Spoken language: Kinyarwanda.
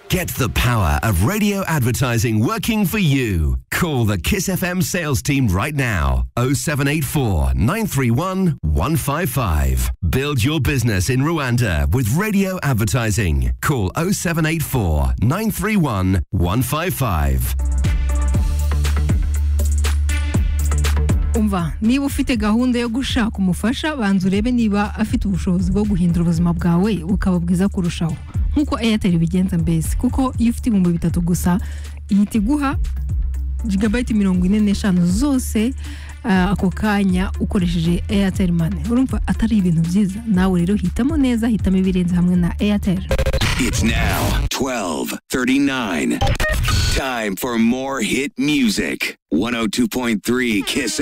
Get the power of radio advertising working for you. Call the Kiss FM sales team right now 0784 931 155. Build your business in Rwanda with radio advertising. Call 0784 931 155. umva niba ufite gahunda yo gushaka umufasha banza urebe niba afite ubushobozi bwo guhindura ubuzima bwawe bukaba bwiza kurushaho nk'uko eyateri bigenza mbese kuko iyo ufite ibihumbi bitatu gusa ihita iguha jigabayiti mirongo ine n'eshanu zose ah, ako kanya ukoresheje eyateri mani urumva atari ibintu byiza nawe rero hitamo neza hitamo ibirenze hamwe na eyateri It's now 1239. Time for more hit music. 102.3 Kiss